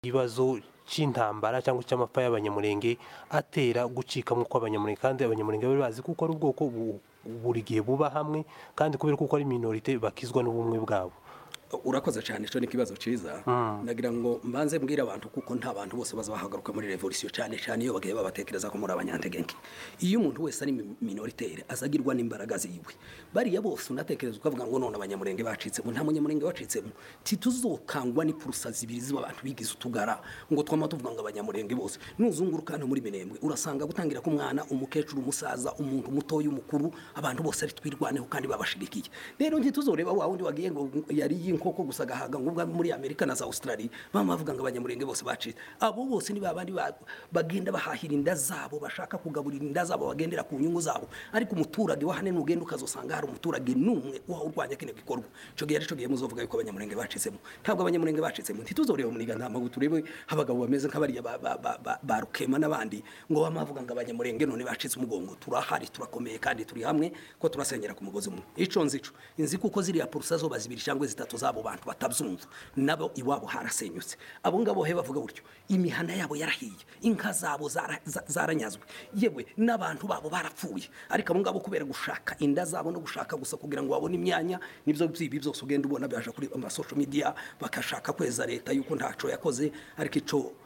ikibazo cy'intambara cyangwa cy'amapfa y'abanyamurenge atera gucika nk'uko abanyamurenge kandi abanyamurenge bari bazi kuko ari ubwoko bu- buri gihe buba hamwe kandi kubera kuko ari minorite bakizwa n'ubumwe bwabo urakoze cyane cyo ni ikibazo cyiza nagira ngo mbanze mbwire abantu kuko nta bantu bose bazahagaruka muri revolisiyo cyane cyane iyo bagiye babatekereza ko muri abanyantegenke iyo umuntu wese ari mi- minoritere azagirwa n'imbaraga ziwe bariya bose unatekereza ukavuga ngo none abanyamurenge bacitsemo nta munyamurenge wacitsemo tituzokangwa n'ipurusa zibiri z'aba bantu bigize utugara ngo twama tuvuga ngo abanyamurenge bose nuzunguruka hano muri minembwe urasanga gutangira ku mwana umukecuru umusaza umuntu mutoya umukuru abantu bose ari twirwaneho kandi babashigikiye rero ntituzoreba wa wundi wagiye ngo yari y'inkoko gusa agahaga ngo ubwa muri amerika na za australia bamavuga ngo abanyamurenge bose bacitse abo bose ni babandi ba- bagenda bahahira inda zabo bashaka kugaburira inda zabo bagendera ku nyungu zabo ariko umuturage wa hane nugenda ukazosanga hari umuturage n'umwe uba urwanya kino gikorwa cyo gihe aricyo gihe muzovuga yuko abanyamurenge bacitsemo ntabwo abanyamurenge bacitsemo ntituzoreba munigantama ngo turebe abagabo bameze nk'abariya ba- ba- ba- ba- ba rukema n'abandi ngo bamavuga ngo abanyamurenge none bacitse umugongo turahari turakomeye kandi turi hamwe ko turasenyera ku mugozi umwe ico nzico inzi kuko ziriya purusa zoba zibiri cyangwa zitatu z'abo bantu batabyumva nabo iwabo harasenyutse abo ngabo he bavuga buryo imihanda yabo yarahiye inka zabo zara- za- zaranyazwe yewe n'abantu babo barapfuye ariko abo ngabo kubera gushaka inda zabo no gushaka gusa kugira ngo babone imyanya nibyo byibi byose ugenda ubona byaje kuri amasosho media bakashaka kweza leta yuko ntaco yakoze ariko ico